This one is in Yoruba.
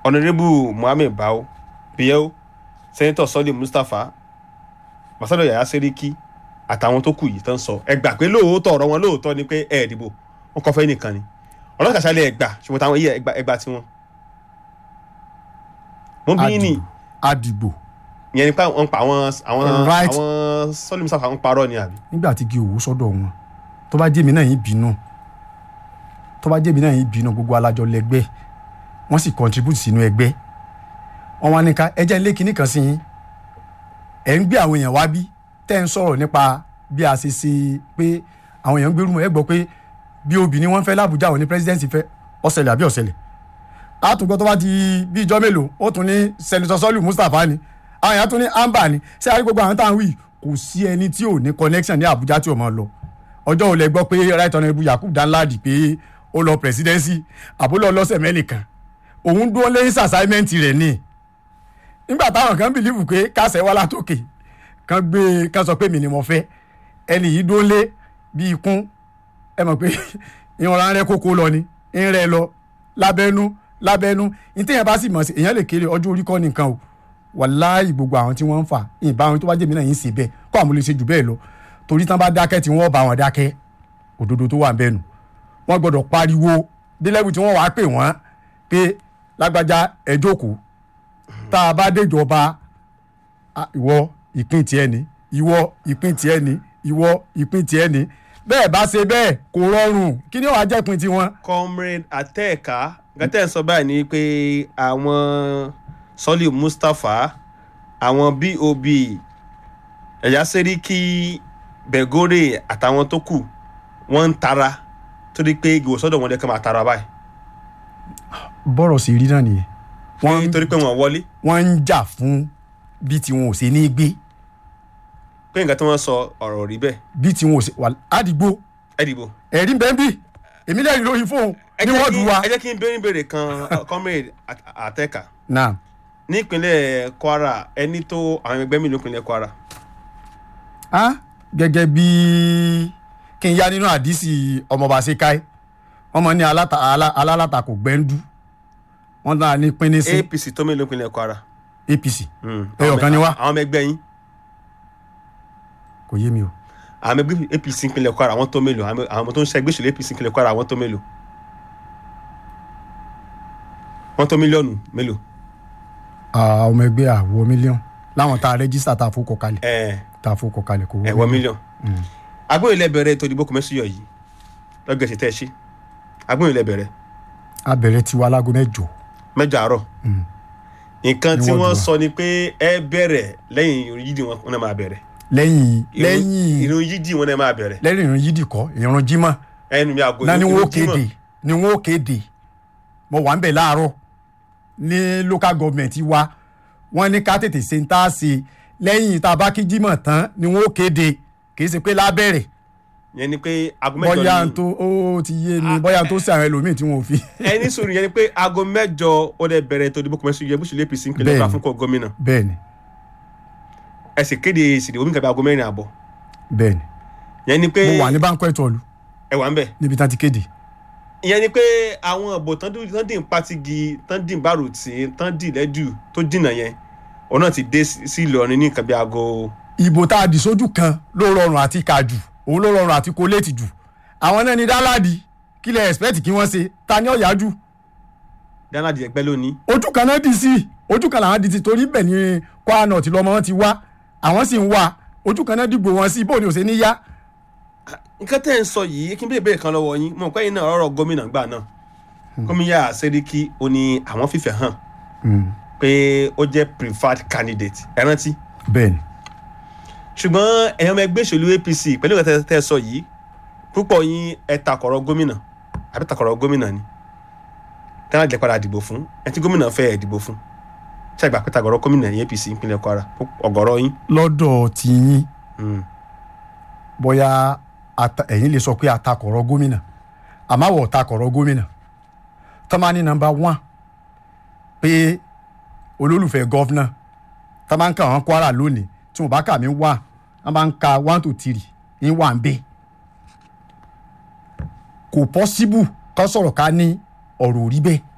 honourable mohammed bao biel senator sọ́lé mustapha masado yaya seriki àtàwọn tó kù yìí tán sọ ẹ gbà pé lóòótọ́ ọ̀rọ̀ wọn lóòótọ́ ni pé ẹ dìbò wọn kọ́ fẹ́ nìkan ni ọlọ́kà sálẹ̀ ẹ gbà ṣùgbọ́n táwọn yìí ẹ gbà ẹ gbà tiwọn. mo bí ní àdìgbò ìyẹn ni pé wọ́n pa àwọn àwọn Right. àwọn sọ́lé mustapha ń parọ́ ni àbí. nígbà tí kí owó sọ́dọ̀ wọn tó bá jẹ́mi náà yín bínú tó bá jẹ́mi náà yín bínú gbogbo alájọ lẹ́gbẹ́ wọ́n sì contribute sínú ẹgbẹ́ wọ́n wá ní ká ẹjẹ́ ilé kinní kan sí yín ẹ̀ ń gbé àwọn èèyàn wá bí tẹ́ ń sọ̀rọ̀ nípa bí a ṣe ṣe pé àwọn èèyàn ń gbérú mọ́ ẹ gbọ́ pé bí obìnrin wọn fẹ́ lábújá òní presidency fẹ́ ọ̀sẹ̀lẹ̀ àbí ọ̀sẹ̀lẹ̀ àtúgbọ́ tó bá di bí ijọ́ mélòó ó tún ní senator sọ́lù mustapha ni àwọn èèyàn tún ní amba ni ṣé àrí gbogbo àwọn táwọn wí kò sí ẹni tí ò ní connection ní àbújá tí ò mọ̀ lọ ọjọ́ ò lẹ gbọ́ pé right honourable yakub danladi pé ó lọ presidency àbúlọ̀ lọ́sẹ̀ mẹ́nìkan òun dúró lẹ́yìn assignment rẹ̀ ni nígbà táwọn kan bìlífù pé kásẹ̀ wá látòkè kan gbé kan sọ pé mi ni mo fẹ́ ẹni yìí dúró lé bí ikún ẹ mọ̀ pé ìrànlá rẹ kókó lọ ni ń rẹ lọ lábẹ́nú lábẹ́nú ìtẹ̀yìn bá sì mọ̀ sí èèyàn lè kéré ọjọ́ orí kọ́ nìkan o wàláì gbogbo àwọn tí wọ́n ń fà ìbá wọn tó bá jẹ́mi náà yín ṣe bẹ́ẹ̀ kó àwọn lè ṣe jù bẹ́ẹ̀ lọ torí tán bá dákẹ́ tí wọ́n bá wọn dákẹ́ òdodo tó wà ń bẹ́nu wọ́n gbọ́dọ̀ pariwo délẹ́bù tí wọ́n wàá pè wọ́n pé lágbájá ẹ jókòó tá a bá déjọba ah, ìwọ ìpín tiẹ̀ ni ìwọ ìpín tiẹ̀ ni ìwọ ìpín tiẹ̀ ni bẹ́ẹ̀ bá ṣe bẹ́ẹ̀ kò rọrùn kí ni wàá jẹ́ ìpín tiwọn. comrade atẹ́ẹ̀ka gàtẹ́ ń sọ báyìí ni pé àwọn sọ́lì mustapha àwọn bob ẹ̀yà sẹ́ríkì bẹ̀gọ́rẹ̀ àtàwọn tó kù wọ́n ń tara torí pé ìgbòsọ́dọ̀ wọn lẹ́kàn máa tara báyìí bọ́rọ̀ sì rí náà nìyẹn wọ́n ń torí pé wọ́n wọlé wọ́n ń jà fún bí tiwọn ò ṣe ní gbé pé nǹkan tí wọ́n sọ ọ̀rọ̀ rí bẹ́ẹ̀ bí tiwọn ò ṣe wà àdìgbò ẹ dìbò. ẹ̀rí bẹ́ẹ̀ bí èmi lẹ́rìí lórí fóun ẹ ní jẹ́ wọ́ọ̀dù kí- wa. ẹ jẹ́ kí n béèrè béèrè kan comrade At- atẹ́ẹ̀ka náà nípínlẹ̀ kwara ẹni tó àwọn ẹgbẹ́ mi nípínlẹ̀ kwara á gẹ́gẹ́ bí kí n yá nínú àdísì ọmọọba ṣekáì wọ́n mọ̀ ní aláta- alá- alálàtakò gbẹ́ndú wọ́n náà ní pínín sí apc tó mélòó nípínlẹ̀ kwara. apc Mm. Ẹyọ kan ni wá. àwọn ọmọ ẹgbẹ́ yín kò yé mi o àwọn ọmọ ẹgbẹ́ apc nípínlẹ̀ kwara àwọn tó mélòó àwọn àwọn ọmọ tó ń ṣe ẹgbẹ́ ìṣèlú apc nípínlẹ̀ kwara àwọn tó mélòó wọ́n tó mílíọ̀nù mélòó. àwọn ọmọ ẹgbẹ́ àwọ̀ mílíọ̀n láwọn tá a rẹ́jísítà tá a fowó kọ kalẹ̀ ẹ tá a fowó kọ kalẹ̀ kò wọ́ ẹ̀wọ̀ mílíọ̀nù. agbóyè lẹ́bẹ̀rẹ̀ ètò ìdìbò kọ̀mẹ́sìyọ̀ yìí lọ́gẹ̀ẹ́sì tẹ́ ẹ ṣe agbóyè lẹ́bẹ̀rẹ̀ a bẹ̀rẹ̀ tiwa láago mẹ́jọ mẹ́jọ àárọ̀ nǹkan Ní tí wọ́ọ̀dù wọ́n wa. sọ ni pé ẹ bẹ̀rẹ̀ lẹ́yìn ìrun yídì wọn náà máa bẹ̀rẹ̀ lẹ́yìn Ìrun- lẹ́yìn ìrun yídì wọn náà máa bẹ̀rẹ̀ lẹ́yìn ìrun yídì kọ́ ìrun jímọ̀ ẹnu mi àgọ́ náà ni ìrun wọ́n Jímọ̀. kéde ni wọ́n kéde mo wà ń bẹ̀ láàárọ̀ ní local government wa wọ́n ní ká tètè ṣe ń tá a ṣe lẹ́yìn tá a bá kí jímọ̀ tán ni wọ́n kéde kì í ṣe pé lábẹ́rẹ̀ yẹn ni pé aago mẹ́jọ bóyá ni n tó ó ti yé mi bóyá n tó ṣe àwọn ẹlòmíì tí wọn ò fi. ẹni sùúrù yẹn ni pé aago mẹ́jọ ó lè bẹ̀rẹ̀ ètò ìdìbò kọ̀mẹ́sì yẹ bùsùlẹ̀ apc ń pèlè Bẹ́ẹ̀ni. ọ̀gá fún kọ́ gómìnà bẹ́ẹ̀ni ẹ sì kéde ìsìnkú omi kàbí aago mẹ́rin àbọ̀ bẹ́ẹ̀ni yẹn ni pé mo wà ní báńkọ́ ìtọ́lu ẹ wà ń bẹ̀ níbi tá a ti kéde ìyẹn ni pé àwọn ọ̀bọ̀ tán dín tán dín pátigi tán dín bárùtì tán dín lẹ́dù tó dìnà yẹn òun náà ti dé sí sí Ìlọrin ní nǹkan bí aago ìbò tá a dì sójú kan ló rọrùn àti kà jù òun ló rọrùn àti kó léètì jù àwọn náà ní dáládì kí lẹ expect kí wọ́n ṣe ta ni ọ̀yá jù dáná di ẹgbẹ́ lónìí ojú kan náà dì sí ojú kan làwọn dì sí torí bẹ́ẹ̀ ni Kwara North lọ́mọ wọn ti wá àwọn sì ń wá ojú kan náà dìgbò wọn sí bó ni ò ṣe ní yá nǹkan tẹ́ ń sọ yìí kí n béèrè béèrè kan lọ́wọ́ yín mo mọ̀ pé yín náà ọ̀rọ̀ gómìnà gbà náà gómìnà Sẹ́ríkì ó ní àwọn fífẹ́ hàn pé ó jẹ́ preferred candidate ẹ rántí bẹ́ẹ̀ni ṣùgbọ́n ẹ̀yàn ọmọ ẹgbẹ́ òṣèlú APC pẹ̀lú ìgbà tẹ́ ẹ sọ yìí púpọ̀ yín ẹ takọ̀rọ̀ gómìnà àbí takọ̀rọ̀ gómìnà ni tẹ́lá jẹ́ padà dìbò fún ẹ tí gómìnà fẹ́ ẹ̀ dìbò fún ṣé àgbà pé takọ̀rọ̀ gómìnà yín APC ìpínlẹ̀ Kwara ọ̀gọ̀rọ̀ yín. lọ́dọ̀ tiyín Mm. bóyá ata- ẹ̀yin lè sọ pé atakọ̀rọ̀ gómìnà àmọ́ àwọ̀ takọ̀rọ̀ gómìnà tọ́mání nọmba one pé olólùfẹ́ gọ́fúnà tá máa ń kà wọ́n Kwara lónìí tí wọ́n bá kà mí wá wọ́n máa ń ka one to three ń wà ń bẹ́ẹ̀ kò pọ́síbù ká sọ̀rọ̀ ká ní ọ̀rọ̀ ò rí bẹ́ẹ̀